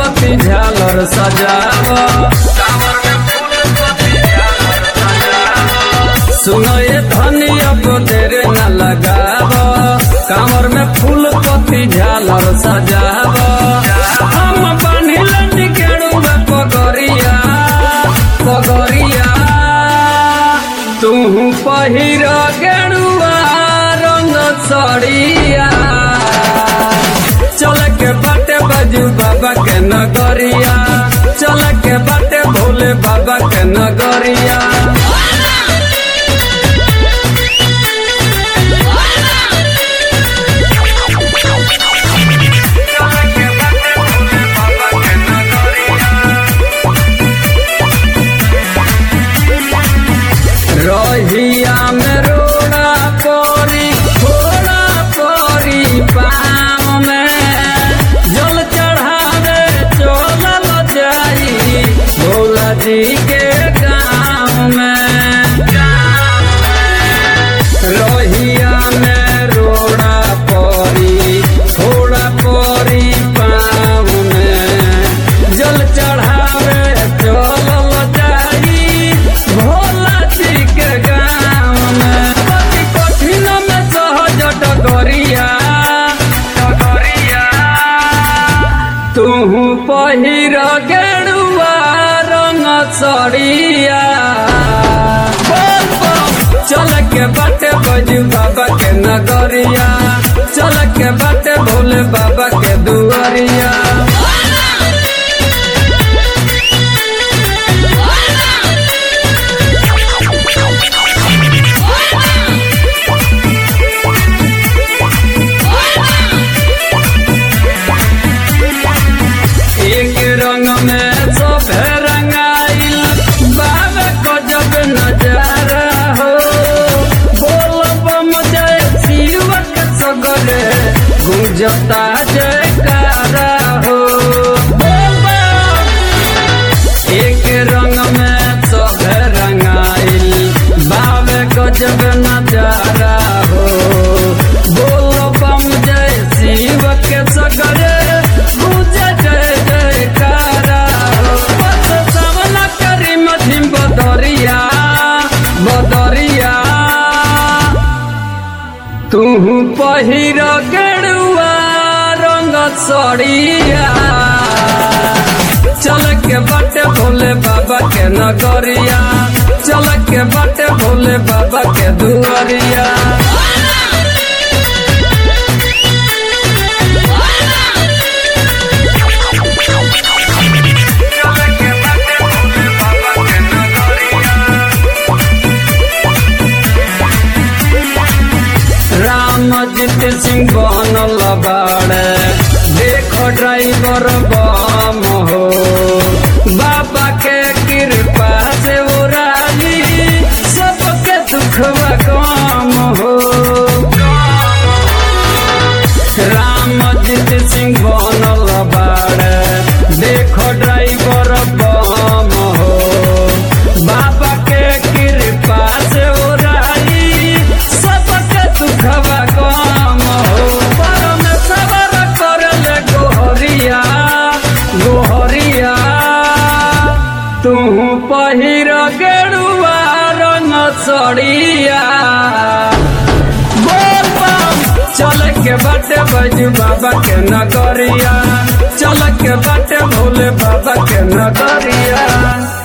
पति झालर सजाव कांवर में फूल पति झालर सजाव सुनो ये धनी अब देर न लगाव कांवर में फूल पति झालर सजाव हम बनिलन गेड़ुआ पगरिया पगरिया तू पहिर गेड़ुआ रंग सड़िया चल के बाटे बाजू बाबा के नगरिया चल के बाटे भोले बाबा के नगरिया रहिया में रोड़ा परी थोड़ा परी पाम में जल चढ़ावे चलल जाई भोला जी के गाँव में रहिया में रोड़ा परी थोड़ा परी पाम में जल चढ़ावे चलल जाई भोला जी के गाँव में पति कठिन में सहज डगरिया डगरिया तू पहिर गेरुआ रंग सड़िया बोल बम। चल के बाटे बजू बाबा के नगरिया चल के बाटे भोले बाबा के दुआरिया एक रंग में सब रंगाइल बाबा को जब नजारा हो बोल बम जय शिव के सगरे गुंजता जयकारा हो बोल बम। एक रंग में सब रंगाइल बाबे को जब नजारा हो बोल बम जय शिव के सगरे गुंज जय जयकारा हो बस सामना करी मधिम बदरिया बदरिया तू पहिर गेरुआ रंग सड़िया चल के बाटे भोले बाबा के नगरिया चल के बाटे भोले बाबा के दुआरिया रामजीत सिंह बनल बाड़े देखो ड्राइवर बम हो बाबा के कृपा से उराली सबके दुखवा कम हो रामजीत सिंह बनल बाड़े देखो ड्राइवर बम हो बाबा के कृपा से उराली सबके दुखवा कम हो परम सबर करल गोहरिया गोहरिया तू पहिर गेरुआ रंग सड़िया बोल बम। चल के बाटे बजू बाबा के नगरिया चल के बाटे भोले बाबा के नगरिया